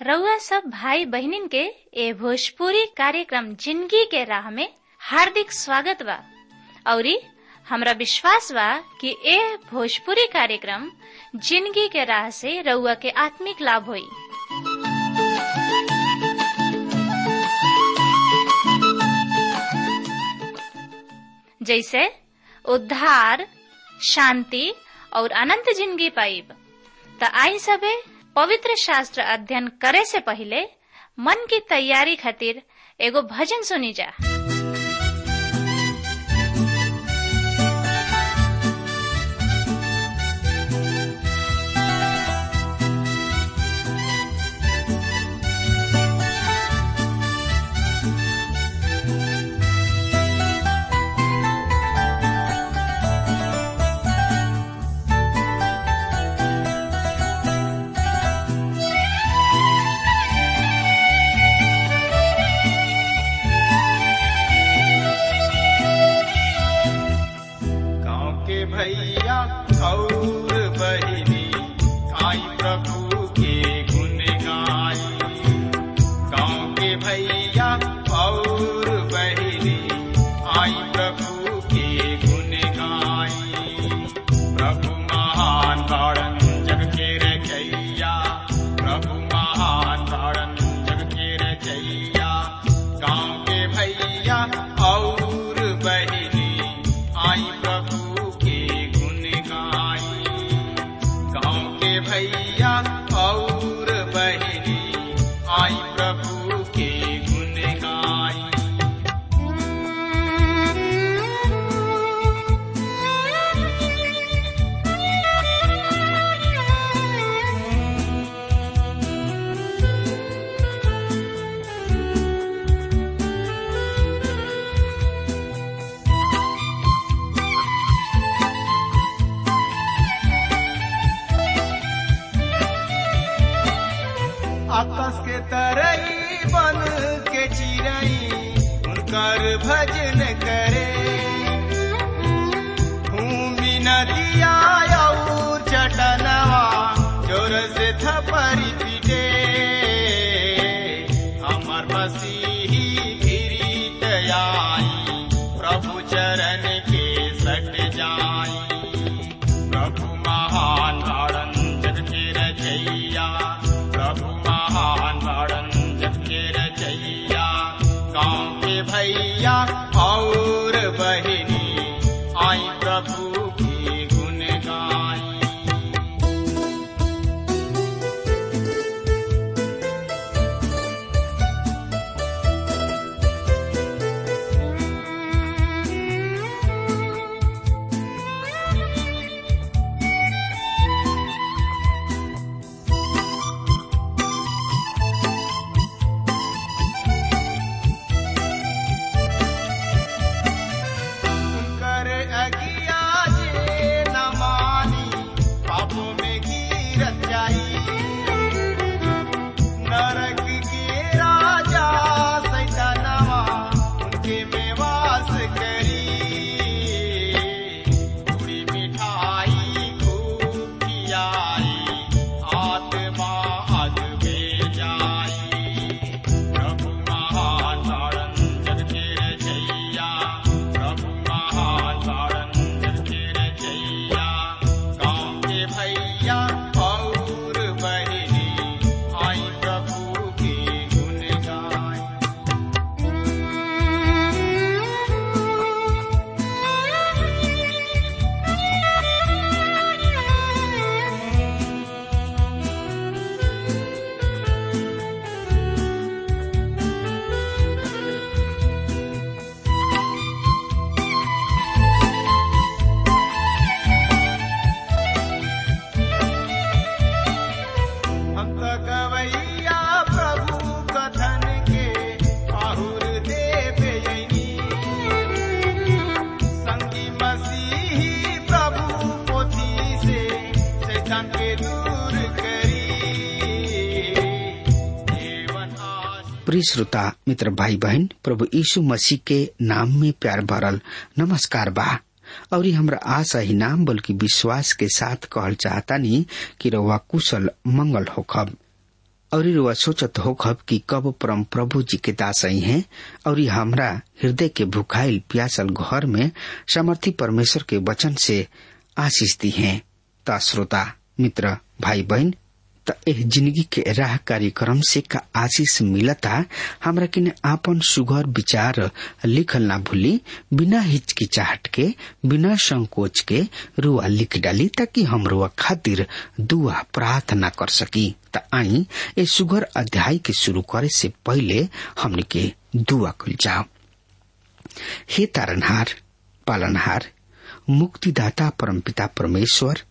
रउआ सब भाई बहिनीन के ए भोजपुरी कार्यक्रम जिंदगी के राह में हार्दिक स्वागत बा औरी हमरा विश्वास बा कि ए भोजपुरी कार्यक्रम जिंदगी के राह से रउआ के आत्मिक लाभ होई जैसे उद्धार शांति और अनंत जिंदगी पाइब त आई सबे पवित्र शास्त्र अध्ययन करे से पहले मन की तैयारी खातिर एगो भजन सुनी जा गाँव के भैया और बहिनी आई प्रभु के गुण गाई गाँव के भैया और बहिनी आई प्रभु के गुण गाई प्रभु महान तारण जग के रचैया प्रभु महान तारण जग के रचैया गाँव के भैया और बहिनी आई प्रभु के गुण गाई गाँव के भैया और बहिनी आई प्रभु के गुण गाई आकाश के तरई बन के चिरई उनकर भजन करे भूमि नदिया और चटनवा जोर से थपरी पीटे हमर मसीही गिरीत आई प्रभु चरण के सट जाई प्रभु महान तारण जग के रचैया प्रभु महान तारण जग के रचैया गाँव के भैया और बहिनी आई प्रभु की गुण गाई कर अगिया जे न मानी पापों में गिरत जाई नरक के राजा सैतानवा उनके में वास करी पूरी मिठाई खूब खियाई आत्मा अग में जाई प्रभु महान तारण जग के रचैया प्रभु महान तारण जग के रचैया गाँव के भैया और बहिनी आई प्रभु की गुण गाई हम तो गवैया प्रभु कथन के आहुर देव यनी संगी मसीही प्रभु पोथी से शैतान के दूर करी जीवन आश प्रिय श्रोता मित्र भाई बहन प्रभु यीशु मसीह के नाम में प्यार भरल नमस्कार बा और ये हमरा आशा ही नाम बल्कि विश्वास के साथ कहल चाहता नहीं कि रउआ कुशल मंगल होखब और रुआ सोचत हो खब कि कब परम प्रभु जी के दास आई हैं और हमरा हृदय के भुखाइल प्यासल घर में समर्थी परमेश्वर के वचन से आशीष दी हैं ता श्रोता मित्र भाई बहन त एह जिंदगी के राह कार्यक्रम से का आशीष मिलता हमरा किने आपन सुघर विचार लिखल ना भूली बिना हिचकिचाहट के बिना संकोच के रुआ लिख डाली ताकि हम रुआ खातिर दुआ प्रार्थना कर सकी त आई ए सुघर अध्याय के शुरू करे से पहले हमने के दुआ खुल जाओ हे तारनहार पालनहार मुक्तिदाता परमपिता परमेश्वर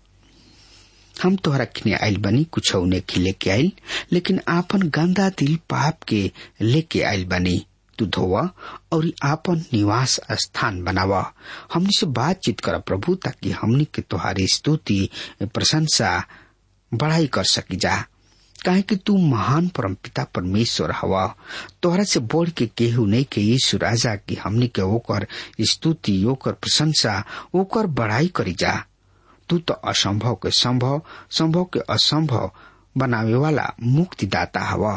हम तोहरा किने आइल बनी कुछ ने लेके आइल लेकिन आपन गंदा दिल पाप के लेके आइल बनी तू धोवा और आपन निवास स्थान बनावा हमने से बातचीत कर प्रभु ताकि हमने के तुम्हारी स्तुति प्रशंसा बढ़ाई कर सकी जा काहे कि तू महान परमपिता परमेश्वर हवा तोहरा से बढ़ के केहू नहीं के यीशु राजा की हमने के ओकर स्तुति ओकर प्रशंसा ओकर बढ़ाई करी जा तू तो असंभव के संभव संभव के असंभव बनावे वाला मुक्तिदाता हवा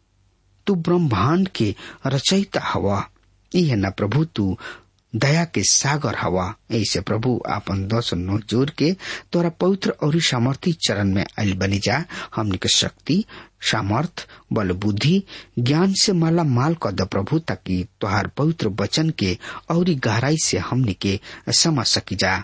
तू ब्रह्मांड के रचयिता हवा यह न प्रभु तू दया के सागर हवा ऐसे प्रभु आपन दस नो जोर के तोरा पवित्र और सामर्थी चरण में आयल बनी जा हमने के शक्ति सामर्थ बल बुद्धि ज्ञान से माला माल कर द प्रभु ताकि तोहार पवित्र वचन के और गहराई से हमने के समझ सकी जा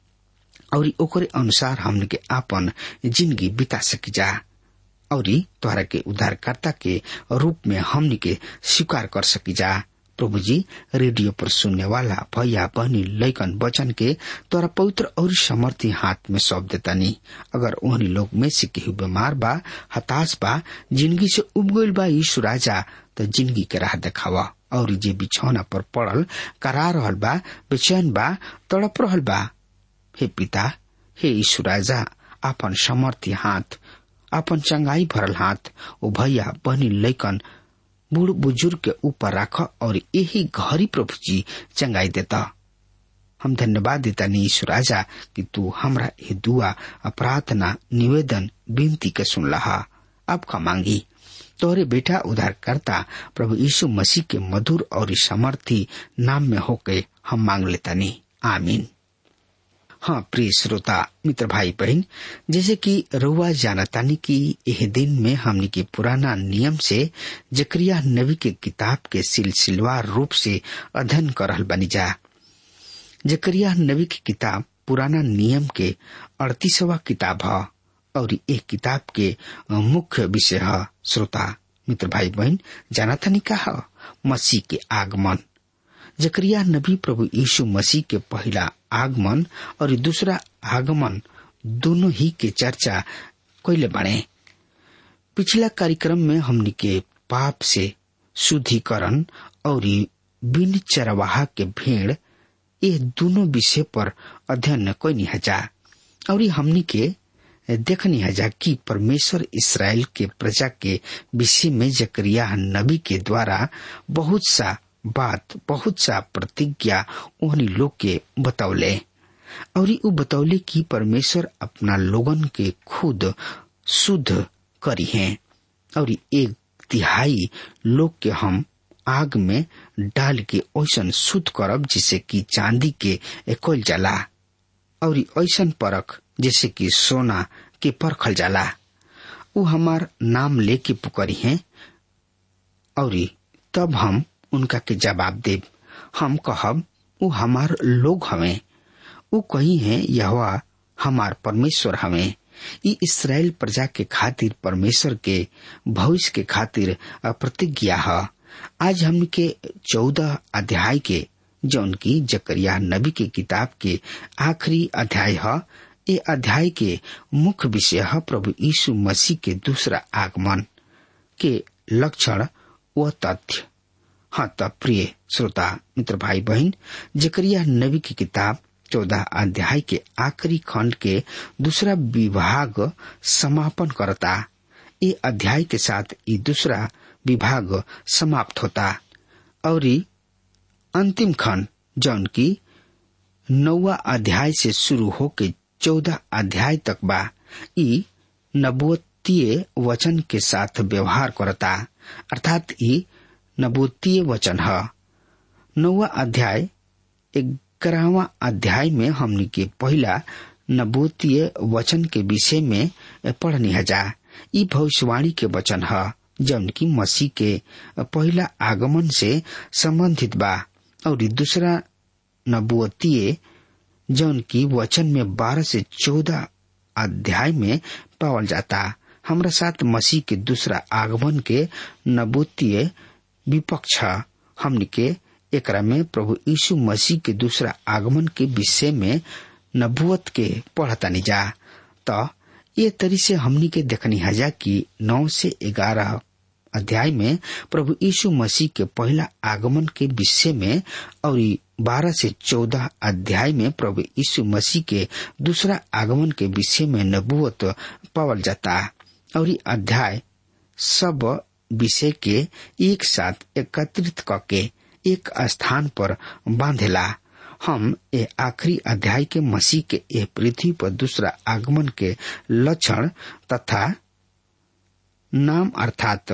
और ओकरे अनुसार हमने के आपन जिंदगी बिता सकी जा और तोहरा के उद्धारकर्ता के रूप में हमने के स्वीकार कर सकी जा प्रभु जी रेडियो पर सुनने वाला भैया बहनी लैकन वचन के तोरा पवित्र और समर्थी हाथ में सौंप देता नहीं अगर ओहनी लोग में से केहू बीमार बा हताश बा जिंदगी से उब गईल बा यीशु राजा तो जिंदगी के राह देखावा और जे बिछौना पर पड़ल करा रहल बा बेचैन बा तड़प रहल बा हे पिता हे यीशु राजा आपन समर्थी हाथ आपन चंगाई भरल हाथ ओ भैया बहनी लैकन बूढ़ बुजुर्ग के ऊपर राख और यही घरी प्रभु जी चंगाई देता हम धन्यवाद देता नहीं यीशु राजा कि तू हमरा ये दुआ प्रार्थना निवेदन विनती के सुन लहा अब का मांगी तोरे बेटा उधार करता प्रभु यीशु मसीह के मधुर और समर्थी नाम में होके हम मांग लेता नहीं आमीन हाँ प्रिय श्रोता मित्र भाई बहन जैसे कि रुआ जानतानी की यह दिन में हमने के पुराना नियम से जक्रिया नबी के किताब के सिलसिलवार रूप से अध्ययन कर रहल बनी जा जक्रिया नबी की किताब पुराना नियम के अड़तीसवा किताब है और एक किताब के मुख्य विषय है श्रोता मित्र भाई बहन जानतानी का है मसीह के आगमन जकरिया नबी प्रभु यीशु मसीह के पहला आगमन और दूसरा आगमन दोनों ही के चर्चा कैले बने पिछला कार्यक्रम में हमने के पाप से शुद्धिकरण और बिन चरवाहा के भेड़ ये दोनों विषय पर अध्ययन कैनी हजा और हमने के देखनी हजा कि परमेश्वर इसराइल के प्रजा के विषय में जकरिया नबी के द्वारा बहुत सा बात बहुत सा प्रतिज्ञा उन्हीं लोग के बतौले और उ बतौले कि परमेश्वर अपना लोगन के खुद शुद्ध करी हैं और एक तिहाई लोग के हम आग में डाल के ऐसा शुद्ध करब जिसे कि चांदी के एकल जाला और ऐसा परख जैसे कि सोना के परखल जाला उ हमार नाम लेके पुकरी हैं और तब हम उनका के जवाब देब हम कहब उ हमार लोग हमें उ कही है यह हमार परमेश्वर हमें ई इसराइल प्रजा के खातिर परमेश्वर के भविष्य के खातिर प्रतिज्ञा है आज हम के चौदह अध्याय के जौन की जकरिया नबी के किताब के आखिरी अध्याय है ये अध्याय के मुख्य विषय है प्रभु यीशु मसीह के दूसरा आगमन के लक्षण व तथ्य हाँ तब प्रिय श्रोता मित्र भाई बहन जकरिया नबी की किताब चौदह अध्याय के आखिरी खंड के दूसरा विभाग समापन करता ये अध्याय के साथ ये दूसरा विभाग समाप्त होता और अंतिम खंड जौन की नौवा अध्याय से शुरू होके चौदह अध्याय तक बा ई नबुअत नबूतीय वचन के साथ व्यवहार करता अर्थात ई नबूतीय वचन है नौवा अध्याय ग्यारहवा अध्याय में हमनी के पहला नबूतीय वचन के विषय में पढ़नी हजा ई भविष्यवाणी के वचन है जौन की मसीह के पहला आगमन से संबंधित बा और दूसरा नबुअतीय जौन की वचन में बारह से चौदह अध्याय में पावल जाता हमरा साथ मसीह के दूसरा आगमन के नबूतीय विपक्ष हमनी के एकरा में प्रभु यीशु मसीह के दूसरा आगमन के विषय में नबुअत के पढ़तानी जा तो ये तरी से हमनी के देखनी हजा कि नौ से ग्यारह अध्याय में प्रभु यीशु मसीह के पहला आगमन के विषय में और बारह से चौदह अध्याय में प्रभु यीशु मसीह के दूसरा आगमन के विषय में नबुअत पावल जाता और अध्याय सब विषय के एक साथ एकत्रित करके एक स्थान पर बांधेला हम ए आखिरी अध्याय के मसीह के ए पृथ्वी पर दूसरा आगमन के लक्षण तथा नाम अर्थात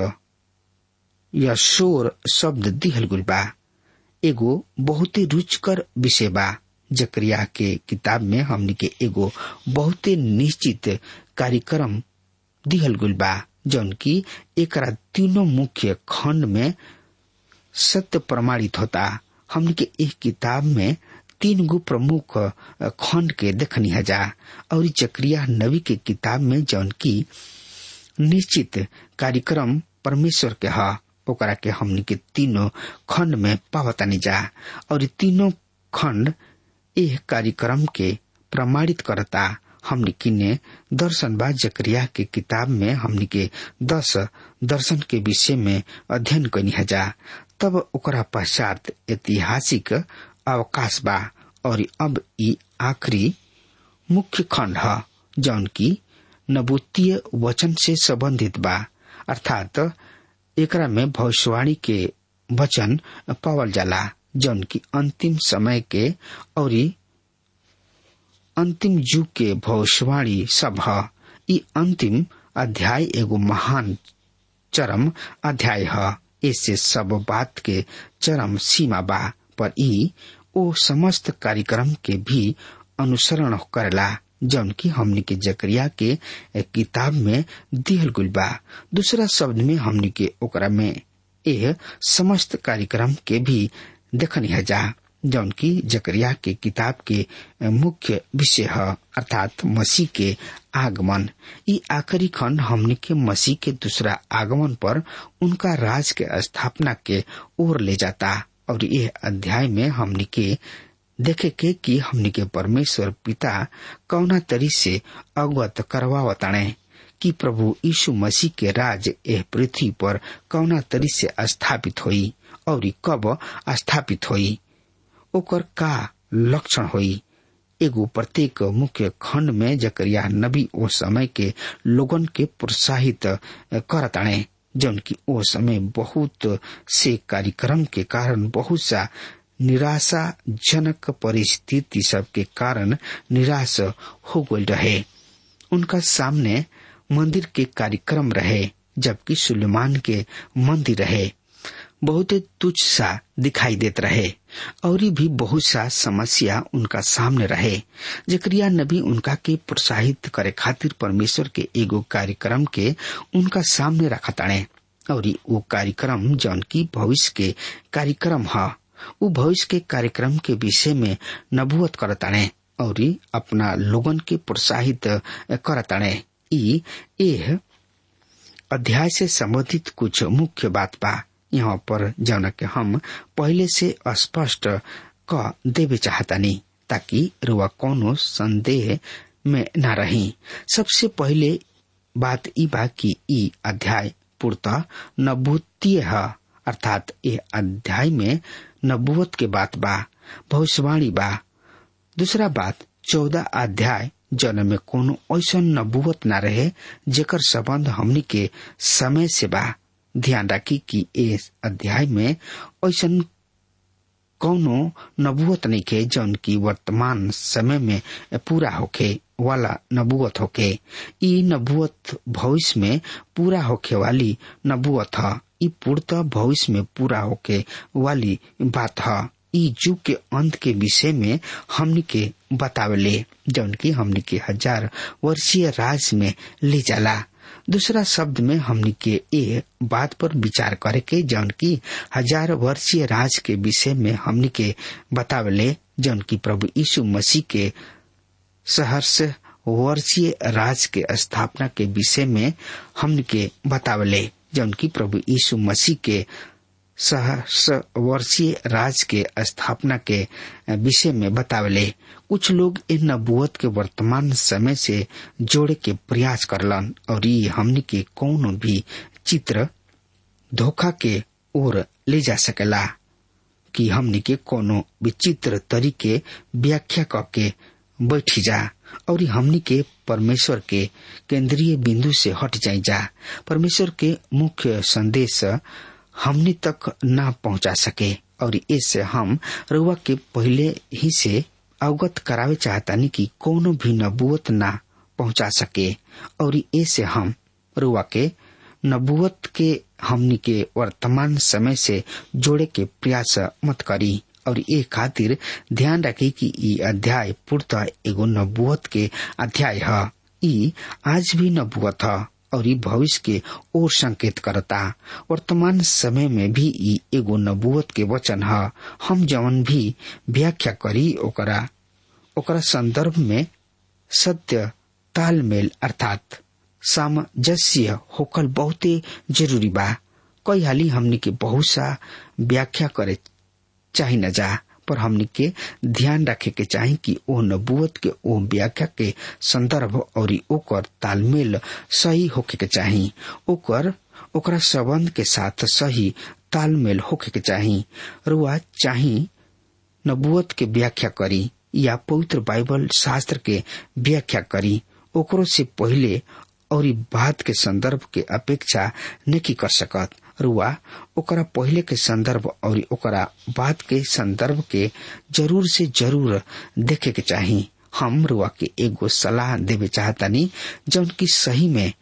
यशोर शब्द दिहल गुल बा एगो बहुते रुचकर विषय बा जकरिया के किताब में हमनी के एगो बहुते निश्चित कार्यक्रम दिहल गुल बा जौन की एकरा तीनों मुख्य खंड में सत्य प्रमाणित होता हमनी के एक किताब में तीन गो प्रमुख खंड के देखनी हजा और चक्रिया नबी के किताब में जौन की निश्चित कार्यक्रम परमेश्वर के ह ओकरा के हमनी के तीनों खंड में पावतानी जा और तीनों खंड एह कार्यक्रम के प्रमाणित करता हमनी किने दर्शन बा जकरिया के किताब में हमनी के दस दर्शन के विषय में अध्ययन कनी हजा तब ओकरा पश्चात ऐतिहासिक अवकाश बा और अब ई आखिरी मुख्य खंड है जौन की नबूतीय वचन से संबंधित बा अर्थात एकरा में भविष्यवाणी के वचन पावल जाला जौन की अंतिम समय के और अंतिम युग के भविष्यवाणी सब है ई अंतिम अध्याय एगो महान चरम अध्याय है इससे सब बात के चरम सीमा बा पर ई ओ समस्त कार्यक्रम के भी अनुसरण करेला जौन की हमनी के जकरिया के किताब में दिहल गुल बा दूसरा शब्द में हमनी के ओकरा में यह समस्त कार्यक्रम के भी देखनी है जा जौन की जकरिया के किताब के मुख्य विषय है अर्थात मसीह के आगमन ई आखिरी खंड हमनी के मसीह के दूसरा आगमन पर उनका राज के स्थापना के ओर ले जाता और यह अध्याय में हमनी के देखे के कि हमनी के परमेश्वर पिता कौना तरी से अवगत करवावताणे कि प्रभु यीशु मसीह के राज एह पृथ्वी पर कौना तरी से स्थापित होई और कब स्थापित होई ओकर का लक्षण होई एगो प्रत्येक मुख्य खंड में जकरिया नबी ओ समय के लोगन के प्रोत्साहित करताणे जौन की ओ समय बहुत से कार्यक्रम के कारण बहुत सा निराशाजनक परिस्थिति सब के कारण निराश हो गई रहे उनका सामने मंदिर के कार्यक्रम रहे जबकि सुलेमान के मंदिर रहे बहुत तुच्छ सा दिखाई देत रहे और भी बहुत सा समस्या उनका सामने रहे जकरिया नबी उनका के प्रोत्साहित करे खातिर परमेश्वर के एगो कार्यक्रम के उनका सामने रखा ताणे और वो कार्यक्रम जौन की भविष्य के कार्यक्रम है उ भविष्य के कार्यक्रम के विषय में नबुअत करताणे और अपना लोगन के प्रोत्साहित करताणे ई एह अध्याय से संबंधित कुछ मुख्य बात बा यहाँ पर जौन के हम पहले से स्पष्ट क देवे चाहतानी ताकि रुआ कोनो संदेह में न रही सबसे पहले बात ई बा कि ई अध्याय पूर्णतः नबूतीय है अर्थात ये अध्याय में नबूवत के बात बा भविष्यवाणी बा दूसरा बात चौदह अध्याय जन में कोनो ऐसा नबूवत न रहे जेकर संबंध हमनी के समय से बा ध्यान रखी कि इस अध्याय में ऐसा कौनो नबूवत नहीं के जौन की वर्तमान समय में पूरा होके वाला नबुअत होके ई नबुअत भविष्य में पूरा होके वाली नबुअत ह ई पूर्णतः भविष्य में पूरा होके वाली बात ह ई युग के अंत के विषय में हमनी के बतावले जौन की हमनी के हजार वर्षीय राज में ले जाला दूसरा शब्द में हमनी के ए बात पर विचार करे के जौन की हजार वर्षीय राज के विषय में हमनी के बतावले जौन की प्रभु यीशु मसीह के सहर्ष वर्षीय राज के स्थापना के विषय में हमनी के बतावले जौन की प्रभु यीशु मसीह के सहर्ष वर्षीय राज के स्थापना के विषय में बतावले कुछ लोग इन नबुअत के वर्तमान समय से जोड़े के प्रयास करलन और ये हमनी के कौनो भी चित्र धोखा के ओर ले जा सकेला कि हमनी के कोनो विचित्र तरीके व्याख्या करके बैठी जा और हमनी के परमेश्वर के केंद्रीय बिंदु से हट जाई जा परमेश्वर के मुख्य संदेश हमनी तक ना पहुंचा सके और इससे हम रुआ के पहले ही से अवगत करावे चाहतानी कि कोनो भी नबुअत ना पहुंचा सके और ऐसे हम रुआ के नबुअत के हमनी के वर्तमान समय से जोड़े के प्रयास मत करी और ये खातिर ध्यान रखी कि ई अध्याय पूर्णतः एगो नबुअत के अध्याय है ई आज भी नबुअत है और ई भविष्य के ओर संकेत करता वर्तमान समय में भी ई एगो नबुअत के वचन है हम जवन भी व्याख्या करी ओकरा ओकरा संदर्भ में सत्य तालमेल अर्थात सामंजस्य होकल बहुते जरूरी बा कई हाली हमनी के बहुत सा व्याख्या करे चाही न जा पर हमनी के ध्यान रखे के चाही कि ओ नबुअत के ओ व्याख्या के संदर्भ और ओकर तालमेल सही होके के चाही ओकर ओकरा संबंध के साथ सही तालमेल होके के चाही रुआ चाही नबुअत के व्याख्या करी या पवित्र बाइबल शास्त्र के व्याख्या करी ओकरो से पहले और बात के संदर्भ के अपेक्षा नहीं कर सकत रुआ ओकरा पहले के संदर्भ और ओकरा बात के संदर्भ के जरूर से जरूर देखे के चाही हम रुआ के एगो सलाह देवे चाहतानी जौन की सही में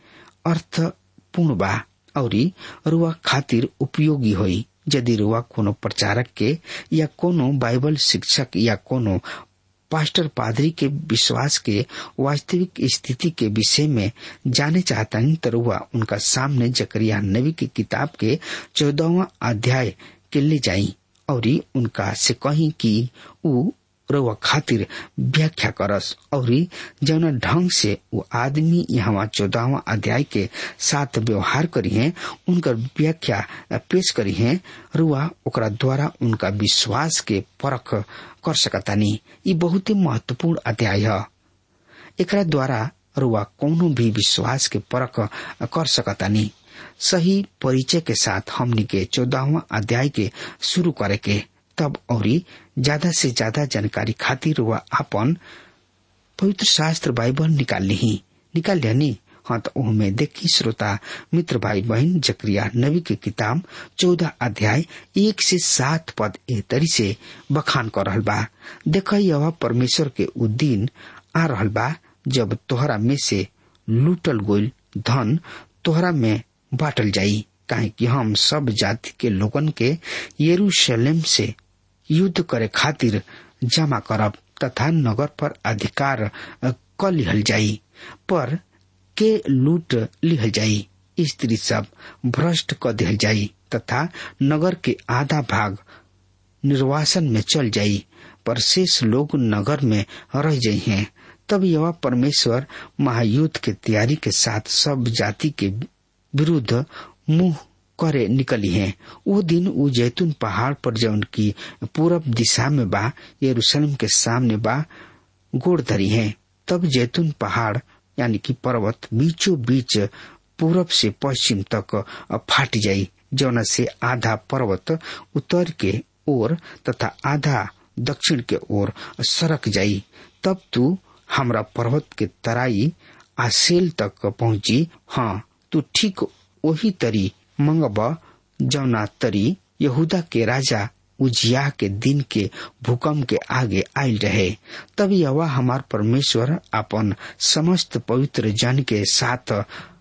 अर्थपूर्ण बा और रुआ खातिर उपयोगी होई यदि रुआ कोनो प्रचारक के या कोनो बाइबल शिक्षक या कोनो पास्टर पादरी के विश्वास के वास्तविक स्थिति के विषय में जाने चाहता नहीं तो रुआ उनका सामने जकरिया नबी की किताब के चौदहवा अध्याय के ले जाई और उनका से कही कि उ रउआ खातिर व्याख्या करस और जौन ढंग से वो आदमी यहाँ चौदहवा अध्याय के साथ व्यवहार करी है उनकर व्याख्या पेश करी है रुआ ओकरा द्वारा उनका विश्वास के परख कर सकतानी ये बहुत ही महत्वपूर्ण अध्याय है एकरा द्वारा रुआ कोनो भी विश्वास के परख कर सकतानी सही परिचय के साथ हमनी के चौदहवा अध्याय के शुरू करे के तब और ज्यादा से ज्यादा जानकारी खातिर वह अपन पवित्र शास्त्र बाइबल निकाल ली निकाल लिया हाँ तो में देखी श्रोता मित्र भाई बहन जक्रिया नबी की किताब चौदह अध्याय एक से सात पद ए तरी से बखान कर रहल बा देख यह परमेश्वर के उ दिन आ रहल बा जब तोहरा में से लूटल गोल धन तोहरा में बांटल जाई काहे कि हम सब जाति के लोगन के यरूशलेम से युद्ध करे खातिर जमा करब तथा नगर पर अधिकार क लिहल जाई पर के लूट लिहल जाई स्त्री सब भ्रष्ट क दिहल जाई तथा नगर के आधा भाग निर्वासन में चल जाई पर शेष लोग नगर में रह जाई हैं तब यह परमेश्वर महायुद्ध के तैयारी के साथ सब जाति के विरुद्ध मुंह करे निकली है वो दिन वो जैतून पहाड़ पर जौन की पूरब दिशा में बा यरूशलेम के सामने बा गोड़ धरी है तब जैतून पहाड़ यानी कि पर्वत बीचों बीच पूरब से पश्चिम तक फाट जाई जौन से आधा पर्वत उत्तर के ओर तथा आधा दक्षिण के ओर सरक जाई तब तू हमरा पर्वत के तराई आसेल तक पहुंची हाँ तू ठीक वही तरी मंगब जौना तरी यहूदा के राजा उजिया के दिन के भूकंप के आगे आयल रहे तब यवा हमार परमेश्वर अपन समस्त पवित्र जन के साथ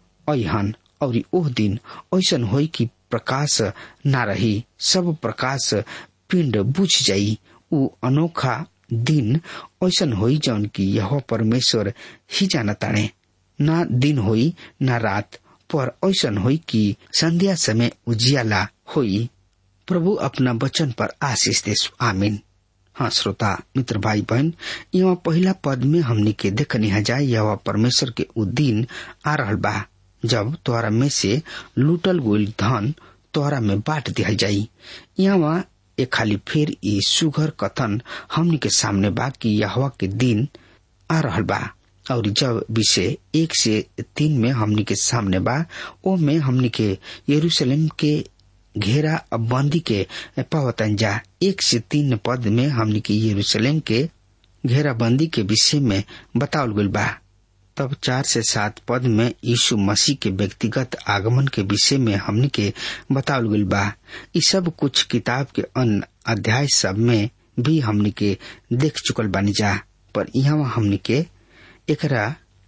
अहन और ओह दिन ऐसन होई कि प्रकाश ना रही सब प्रकाश पिंड बुझ जाई उ अनोखा दिन ऐसन होई जौन की यह परमेश्वर ही जानताणे ना दिन होई ना रात पर ऐसन होई कि संध्या समय उजियाला होई प्रभु अपना वचन पर आशीष दे आमीन हाँ श्रोता मित्र भाई बहन यहाँ पहला पद में हमने के देखनी हजाए यह परमेश्वर के उ दिन आ रहल बा जब तोहरा में से लूटल गोल धन तोहरा में बांट दिया जाई यहाँ एक खाली फिर ये सुघर कथन हमने के सामने बा कि यहवा के दिन आ रहल बा और जब विषय एक से तीन में हमनी के सामने बा ओ में हमनी के यरूशलेम के घेरा बंदी के पावतन जा एक से तीन पद में हमनी के यरूशलेम के घेराबंदी के विषय में बतावल गल बा तब चार से सात पद में यीशु मसीह के व्यक्तिगत आगमन के विषय में हमनी के बतावल गल बा ये सब कुछ किताब के अन्य अध्याय सब में भी हमनी के देख चुकल बानी जा पर यहाँ हमनी के एकरा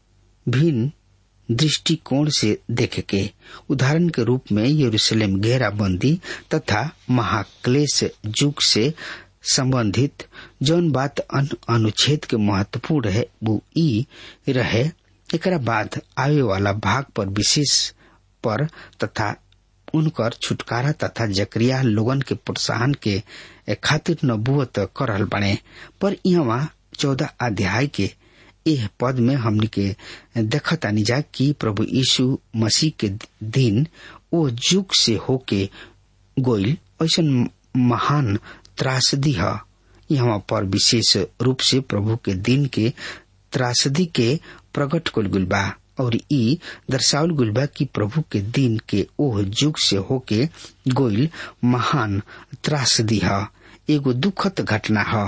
भिन्न दृष्टिकोण से देखे के उदाहरण के रूप में यरूशलेम घेराबंदी तथा महाक्लेश युग से संबंधित जौन बात अन अनुच्छेद के महत्वपूर्ण है वो ई रहे एकरा बाद आवे वाला भाग पर विशेष पर तथा उनकर छुटकारा तथा जक्रिया लोगन के प्रोत्साहन के खातिर नबूत करल बने पर यहाँ चौदह अध्याय के एह पद में हमने के देखतानी जा कि प्रभु यीशु मसीह के दिन ओ युग से होके गोइल ऐसा महान त्रासदी है यहाँ पर विशेष रूप से प्रभु के दिन के त्रासदी के प्रकट कुल गुल बा और ई दर्शावल गुल बा कि प्रभु के दिन के ओह युग से होके गोइल महान त्रासदी है एगो दुखद घटना है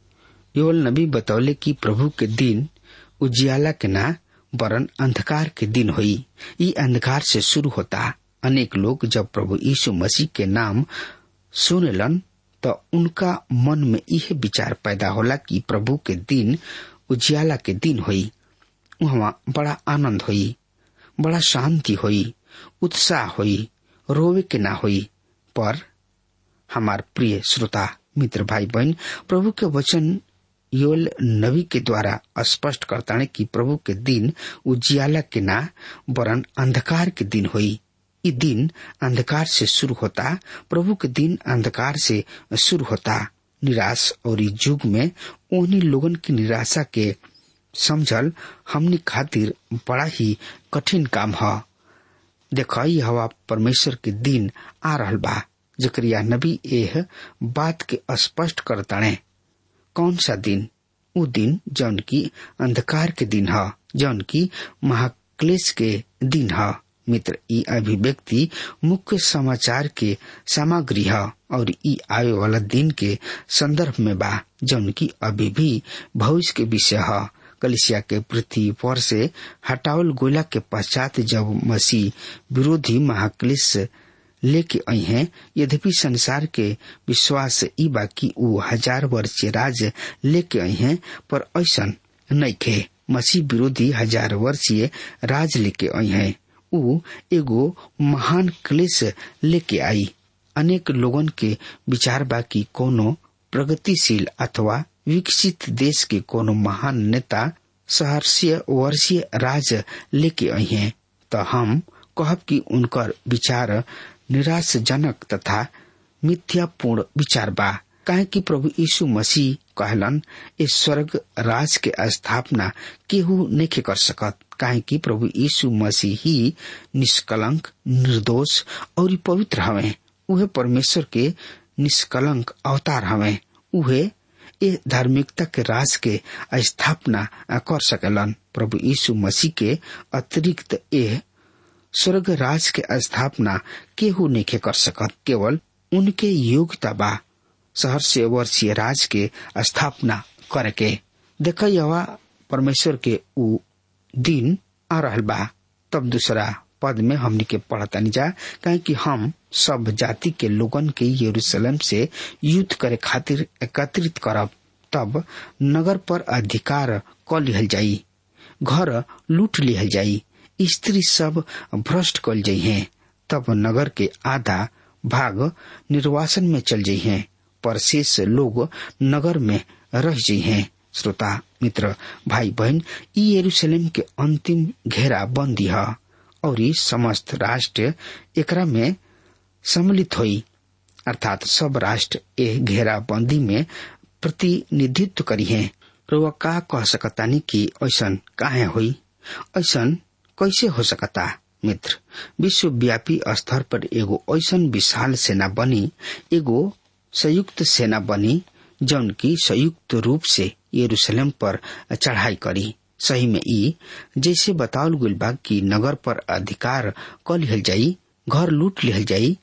योल नबी बतौले कि प्रभु के दिन उजियाला के ना वरन अंधकार के दिन हुई ये अंधकार से शुरू होता अनेक लोग जब प्रभु यीशु मसीह के नाम सुनलन तो उनका मन में यह विचार पैदा होला कि प्रभु के दिन उजियाला के दिन हुई वहाँ बड़ा आनंद हुई बड़ा शांति हुई उत्साह हुई रोवे के ना हुई पर हमार प्रिय श्रोता मित्र भाई बहन प्रभु के वचन योल नबी के द्वारा स्पष्ट करता है कि प्रभु के दिन उजियाला के ना वरन अंधकार के दिन हुई ये दिन अंधकार से शुरू होता प्रभु के दिन अंधकार से शुरू होता निराश और इस युग में उन्हीं लोगन की निराशा के समझल हमने खातिर बड़ा ही कठिन काम है देख हवा परमेश्वर के दिन आ रहल बा जकरिया नबी एह बात के स्पष्ट करताणे कौन सा दिन वो दिन जौन की अंधकार के दिन है जौन की महाक्लेश के दिन है मित्र ई अभिव्यक्ति मुख्य समाचार के सामग्री है और ई आवे वाला दिन के संदर्भ में बा जौन की अभी भी भविष्य के विषय है कलिसिया के पृथ्वी पर से हटावल गोला के पश्चात जब मसीह विरोधी महाक्लेश लेके आई हैं यद्यपि संसार के विश्वास ई बा कि ऊ हजार वर्षीय राज लेके आई हैं पर ऐसा नहीं खे मसीह विरोधी हजार वर्षीय राज लेके आई हैं ऊ एगो महान क्लेश लेके आई अनेक लोगन के विचार बा कि कोनो प्रगतिशील अथवा विकसित देश के कोनो महान नेता सहर्षीय वर्षीय राज लेके आई हैं तो हम कहब कि उनकर विचार निराशजनक तथा मिथ्यापूर्ण विचार बा काहे कि प्रभु यीशु मसीह कहलन इस स्वर्ग राज के स्थापना केहू नहीं कर सकत काहे कि प्रभु यीशु मसीह ही निष्कलंक निर्दोष और पवित्र हवे उहे परमेश्वर के निष्कलंक अवतार हवे उहे ए धार्मिकता के राज के स्थापना कर सकेलन प्रभु यीशु मसीह के अतिरिक्त ए स्वर्ग राज के स्थापना केहू नहीं कर सकत केवल उनके योग्यता बा शहर से वर्षीय राज के स्थापना करके देख यवा परमेश्वर के उ दिन आ रहल बा तब दूसरा पद में हमनी के पढ़तनी जा कहे कि हम सब जाति के लोगन के यरूशलेम से युद्ध करे खातिर एकत्रित करब तब नगर पर अधिकार क लिहल जाई घर लूट लिहल जाई स्त्री सब भ्रष्ट कल जाइ हैं तब नगर के आधा भाग निर्वासन में चल जाइ हैं पर शेष लोग नगर में रह जाइ हैं श्रोता मित्र भाई बहन ई यरूशलेम के अंतिम घेरा बंदी है और ई समस्त राष्ट्र एकरा में सम्मिलित हुई अर्थात सब राष्ट्र ए घेरा बंदी में प्रतिनिधित्व करी है रुआ का कह सकतानी कि ऐसन काहे हुई ऐसन कैसे हो सकता मित्र विश्वव्यापी स्तर पर एगो ऐसन विशाल सेना बनी एगो संयुक्त सेना बनी जौन की संयुक्त रूप से यरूशलेम पर चढ़ाई करी सही में ई जैसे बतावल गइल बा कि नगर पर अधिकार क लिहल जाई घर लूट लिहल जाई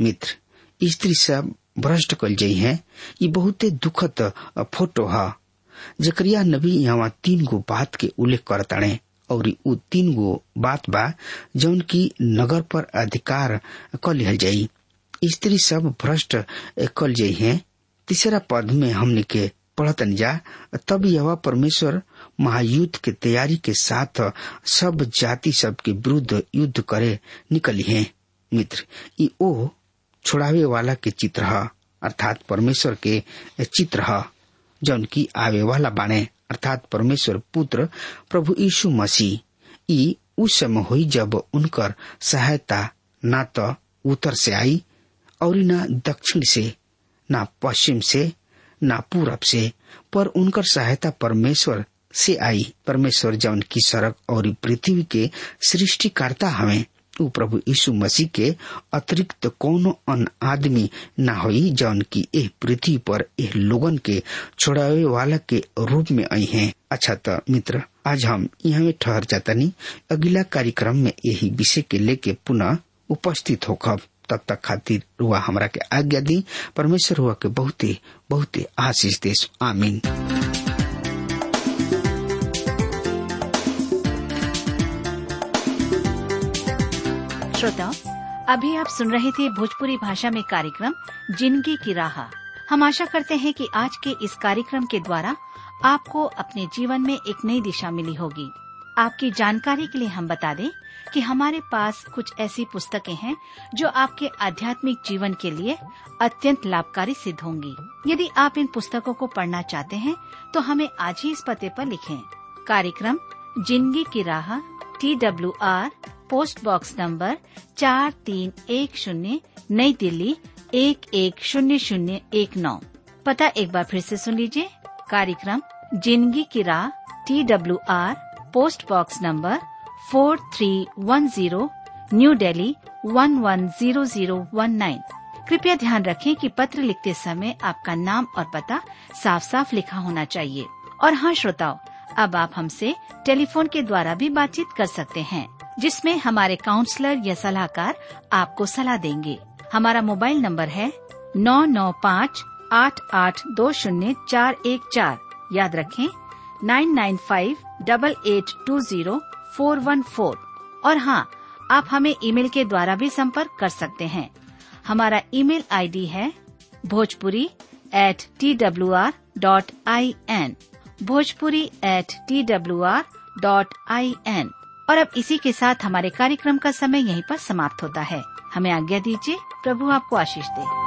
मित्र स्त्री सब भ्रष्ट कल जाई है ये बहुते दुखद फोटो है जकरिया नबी यहाँ तीन गो बात के उल्लेख करताड़े और उ तीन गो बात बा जौन की नगर पर अधिकार क लिहल जाई स्त्री सब भ्रष्ट कल जाई है तीसरा पद में हमने के पढ़तन जा तब यह परमेश्वर महायुद्ध के तैयारी के साथ सब जाति सब के विरुद्ध युद्ध करे निकली है मित्र ई ओ छुड़ावे वाला के चित्र है अर्थात परमेश्वर के चित्र है जौन की आवे वाला बाणे अर्थात परमेश्वर पुत्र प्रभु यीशु मसीह ई उस समय हुई जब उनकर सहायता न तो उत्तर से आई और न दक्षिण से न पश्चिम से न पूरब से पर उनकर सहायता परमेश्वर से आई परमेश्वर जौन की सड़क और पृथ्वी के सृष्टिकर्ता हमें उ प्रभु यीशु मसीह के अतिरिक्त कोनो अन आदमी न होई जौन की एह पृथ्वी पर एह लोगन के छोड़ावे वाला के रूप में आई हैं अच्छा तो मित्र आज हम यहाँ ठहर जातनी अगला कार्यक्रम में यही विषय के लेके पुनः उपस्थित होखब तब तक खातिर रुआ हमरा के आज्ञा दी परमेश्वर हुआ के बहुते बहुते आशीष देश आमीन श्रोताओं अभी आप सुन रहे थे भोजपुरी भाषा में कार्यक्रम जिंदगी की राह हम आशा करते हैं कि आज के इस कार्यक्रम के द्वारा आपको अपने जीवन में एक नई दिशा मिली होगी आपकी जानकारी के लिए हम बता दें कि हमारे पास कुछ ऐसी पुस्तकें हैं जो आपके आध्यात्मिक जीवन के लिए अत्यंत लाभकारी सिद्ध होंगी यदि आप इन पुस्तकों को पढ़ना चाहते हैं तो हमें आज ही इस पते पर लिखें कार्यक्रम जिंदगी की राह T W R post box number चार तीन एक शून्य नई दिल्ली एक एक शून्य शून्य एक नौ पता एक बार फिर से सुन लीजिए कार्यक्रम जिंदगी की राह T W R post box number four three one zero New Delhi one one zero zero one nine कृपया ध्यान रखें कि पत्र लिखते समय आपका नाम और पता साफ साफ लिखा होना चाहिए और हाँ श्रोताओं अब आप हमसे टेलीफोन के द्वारा भी बातचीत कर सकते हैं जिसमें हमारे काउंसलर या सलाहकार आपको सलाह देंगे हमारा मोबाइल नंबर है नौ नौ पाँच आठ आठ दो शून्य चार एक चार याद रखें nine nine five double eight two zero four one four और हाँ आप हमें ईमेल के द्वारा भी संपर्क कर सकते हैं हमारा ईमेल आईडी है Bhojpuri at T W R dot I N Bhojpuri at T W R dot I N और अब इसी के साथ हमारे कार्यक्रम का समय यहीं पर समाप्त होता है हमें आज्ञा दीजिए प्रभु आपको आशीष दे